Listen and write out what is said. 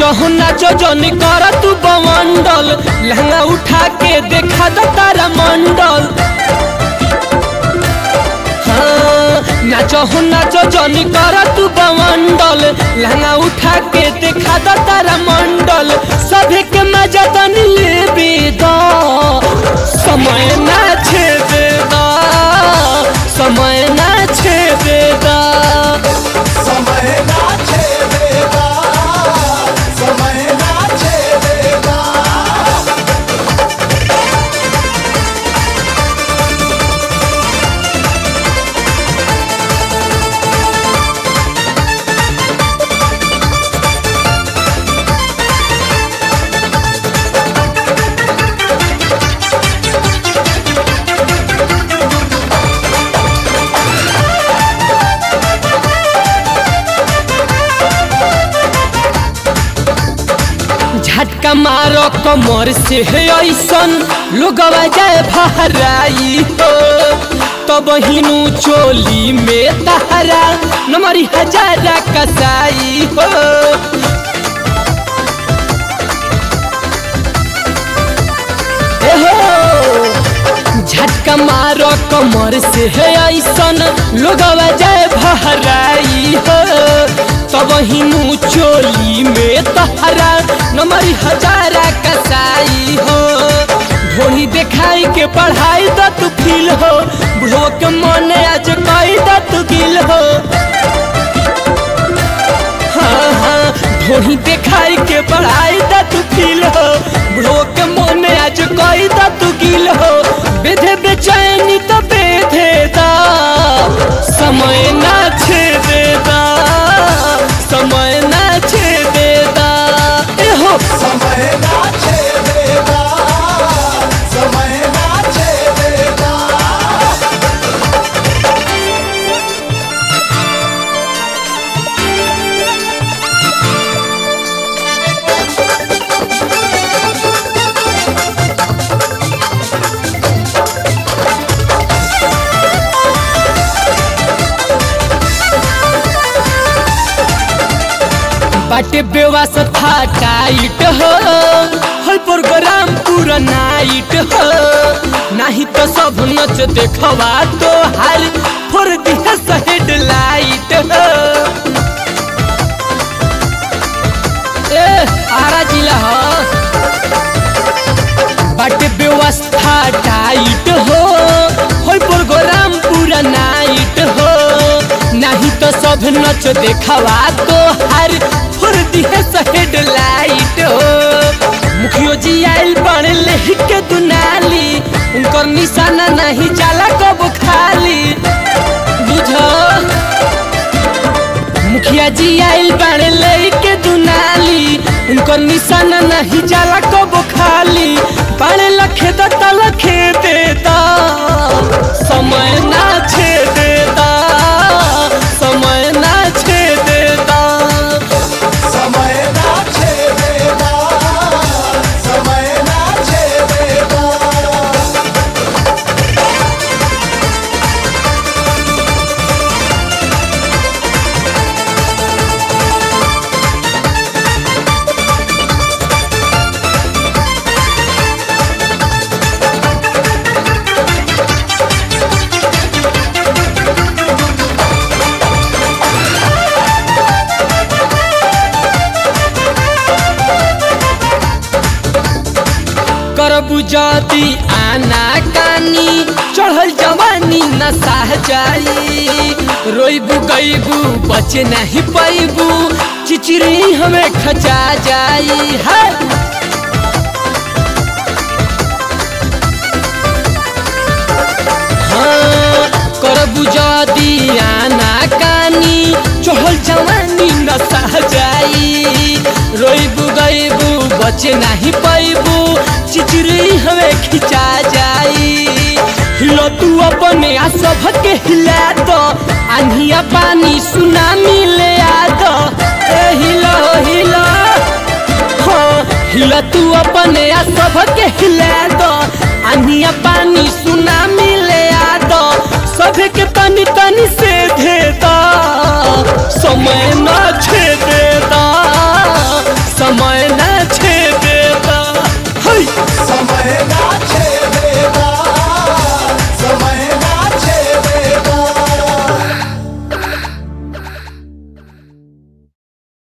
नाचो नाचो जनी कर तू बमंडल लहंगा उठा के देखा द तारा मंडल हाँ, नाचो नाचो जनी कर तू बमंडल लहंगा उठा के देखा द तारा मंडल सभी के मजा तनी लेबे द समय ना छेबे द समय ना छेबे द समय नाचे देगा समय नाचे देगा झटका मारो कमर से है ऐसन लोगवा जाए भराई हो तब हिनू चोली में तहरा नमरी हजारा कसाई हो ए हो, झटका मारो कमर से है ऐसन लोगवा जाए भराई हो तब हिनू चोली में तहरा नंबर हजारा कसाई हो ढोली देखाई के पढ़ाई द तू फील हो बुढ़ो के मन आज कई द तू गिल हो हाँ हाँ ढोली देखाई के पढ़ाई द तू फील हो बुढ़ो के मन आज कई द तू गिल हो बेधे बेचैनी तो बेधे दा समय ना छेदे दा समय ना छेदे दा ए हो समय नाचे देगा समय नाचे देगा बाटे व्यवस्था टाइट हो हर प्रोग्राम पूरा नाइट हो नहीं तो सब नच देखवा तो हाल फोर दिया हेड लाइट हो ए आरा जिला हो बाटे व्यवस्था टाइट हो हर प्रोग्राम पूरा नाइट हो नहीं तो सब नच देखवा तो हर फुर दिए हेड लाइट हो मुखियो जी आइल बन ले के दुनाली उनकर निशाना नहीं जाला कब खाली बुझो मुखिया जी आइल बन ले के दुनाली उनकर निशाना नहीं जाला कब खाली बड़े लखे दा तलखे देता समय ना छे देता समय ना छे देता समय नाचे देगा समय नाचे देगा करबू जदी आना कानी चढ़ल जवानी न साह जाई रोइबू गईबू बचे नहीं पैबू चिचरी हमें खचा जाई है हाँ, करबू जदी आना कानी चढ़ल जवानी न सह जाई रोइबू गईबू बचे नहीं पैबू चिचरी हमें खिंचा जाई हिलो तू अपने आ सबके हिला दो आंधिया पानी सुनामी ले आ दो ए हिलो हिलो हाँ हिला तू अपने आ सबके हिला दो आंधिया पानी